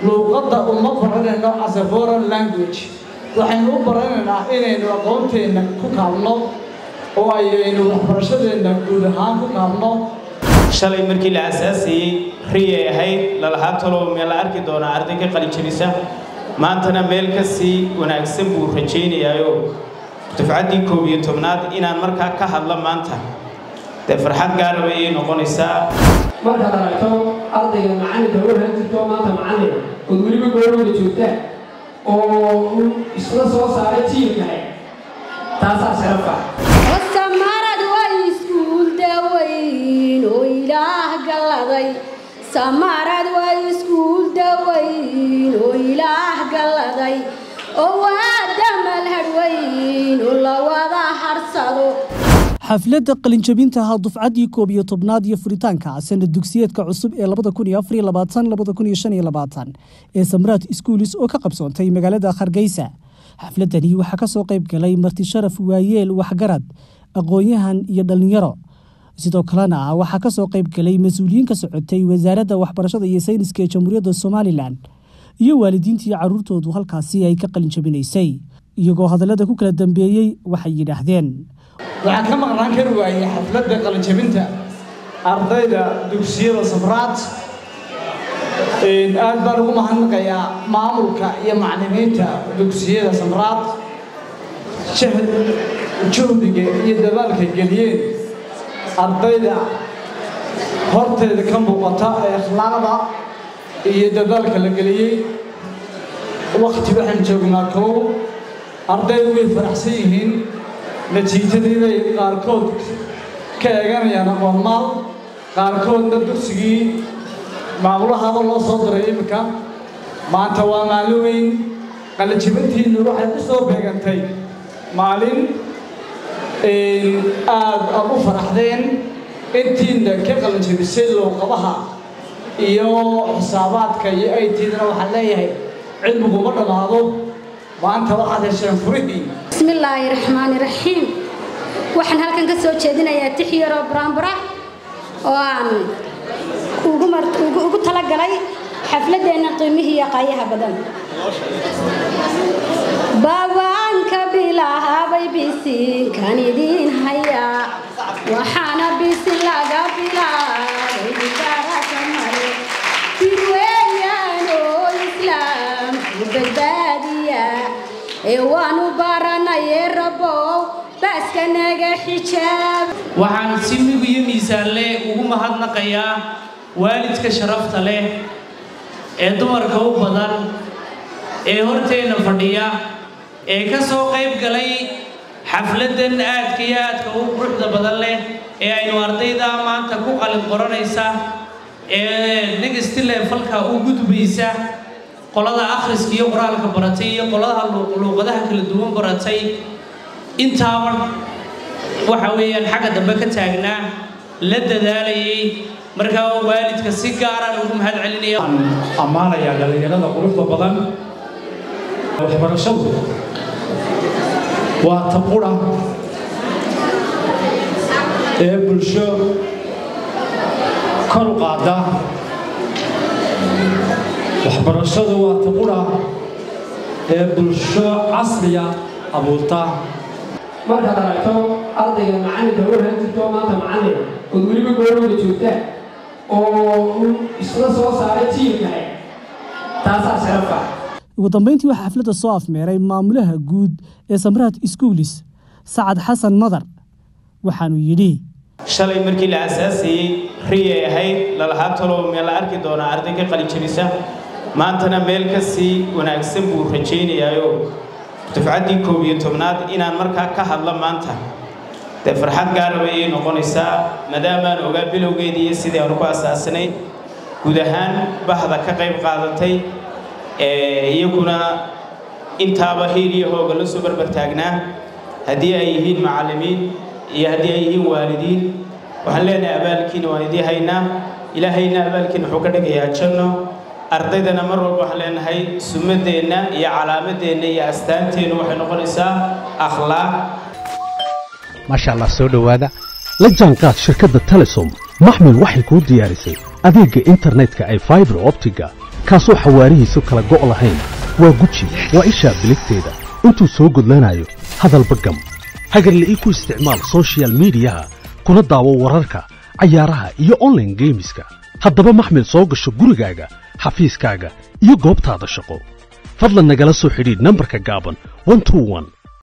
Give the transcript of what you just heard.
luuqadda uma baranayno as a foreign language waxaynu u baranaynaa inaynu aqoonteenna ku kaabno oo ayaynu waxbarashadeenna guud ahaan ku kaabno shalay markii la asaasayey riyay ahayd lalahaa talow meel la arki doonaa arday ka qalijabisa maantana meel ka sii wanaagsan buu rajaynayaayo dufcaddii koob iyo tobnaad inaan markaa ka hadlo maanta dee farxad gaaraba ayay noqonaysaa markaad aragto ardayga macalinka u han jirto maanta macalina ood weliba goorooda joogtaan oo isla soo saaray jiilkahay taasaa sharafa samarad way iskuul dawayn oo ilaah galladay samarad way iskuul dawayn oo ilaah galladay oo waa damal hadhwayn oo la wada harsado xafladda qalinjabintaha dufcaddii koob iyo tobnaad iyo furitaanka sanad dugsiyeedka cusub ee ee samraad iskuulis oo ka qabsoontay magaalada hargeysa xafladdani waxaa ka soo qayb galay marti sharaf waayeel waxgarad aqoon-yahan iyo dhallinyaro sidoo kalena waxaa ka soo qayb galay mas-uuliyiin ka socotay wasaaradda waxbarashada iyo sayniska ee jamhuuriyadda somalilan iyo waalidiintii carruurtoodu halkaasi ay ka qalinjabinaysay iyagoo hadallada ku kala dambeeyey waxay yidhaahdeen waxaan ka maqnaan kari waayey xafladda qalinjabinta ardayda dugsiyada samraad aad baan ugu mahadnaqayaa maamulka iyo maclimiinta dugsiyada samraad juhdiga iyo dadaalka geliyeen ardayda horteeda ka muuqata ee akhlaaqda iyo dadaalka la geliyey wakti waxaan joognaa kow ardaydu way faraxsan yihiin natiijadii bay qaarkood ka eeganayaan aqoonmaal qaarkoodna dugsigii maamulahaba loo soo diray iminka maanta waa maalin weyn qalijibintiinnu waxay u soo beegantay maalin aad aad u faraxdeen intiina ka qalijibisay luuqadaha iyo xisaabaadka iyo aytiidna waxaan leeyahay cilmiguma dhammaado maanta waxaad hesheen furihii bismillaahi raxmaani raxiim waxaan halkan ka soo jeedinayaa tix yaroo buraanbura oo aan ugu talagalay xafladeenna qiimihii iyo qaayaha badan babaanka bilahabay bisiinkan idiin hayaa waxaana bisin laga bilaabay bishaaraka mare dirweeyaan oo islaamku badbaadiya ee waanu baranaye rabow baaska naga xijaab waxaan si mig iyo miisaan leh ugu mahadnaqayaa waalidka sharafta leh ee dumarka u badan ee horteenna fadhiya ee ka soo qayb galay xafladdan aadka iyo aadka u quruxda badan leh ee aynu ardayda maanta ku qalin qoranaysa ee negasti leefalka u gudbaysa qolada akhriska iyo qoraalka baratay iyo qoladaha luuqadaha kala duwan baratay intaaba waxa weeyaan xagga dambe ka taagnaa la dadaalayay markaa waalidka si gaaraan ugu mahad celinaya ammaanayaa dhallinyarada quruxda badan waxbarashadu waa taqura ee bulsho kor u qaada waxbarashadu waa taqura ee bulsho casriya abuurta markaad aragto ardayga macalinka u han jirto maanta macalina ood weliba goorooda joogtaan oo isla soo saaray jiilkahay taasaa sharafa ugu dambeyntii waxaa xafladda soo afmeeray maamulaha guud ee samraad iskuulis sacad xasan madar waxaanuu yidhi shalay markii la asaasayey riyay ahayd lalahaa talow meel la arki doonaa arday ka qalijabisa maantana meel ka sii wanaagsan buu rajaynayaayo dufcaddii koob iyo tobnaad inaan markaa ka hadlo maanta dee farxad gaaraba ayay noqonaysaa maadaamaan ogaa bilowgeedii iyo sidii aanu ku asaasanay guud ahaan bahda ka qayb qaadatay iyaguna intaaba hiil iyo hooga la soo barbar taagnaa haddii ay yihiin macallimiin iyo haddii ay yihiin waalidiin waxaan leenahay abaalkiina waan idii haynaa ilaahayna abaalkiina wuxuu ka dhigayaa janno ardaydana mar walba waxaan leenahay sumadeenna iyo calaamadeenna iyo astaanteennu waxay noqonaysaa akhlaaq maasha allah soo dhowaada la jaanqaad shirkadda telesom maxmil waxay kuu diyaarisay adeegga internetka ay faibar optiga kaasoo xawaarihiisu kala go' lahayn waa guji waa ishaa biligteeda intuu soo gudlanayo hadalba gam hagarle ii ku isticmaal soshiyal miidiyaha kuna daawo wararka cayaaraha iyo onlaine geemiska haddaba maxmil soo gasho gurigaaga xafiiskaaga iyo goobtaada shaqo fadlan nagala soo xidhiidh nambarka gaaban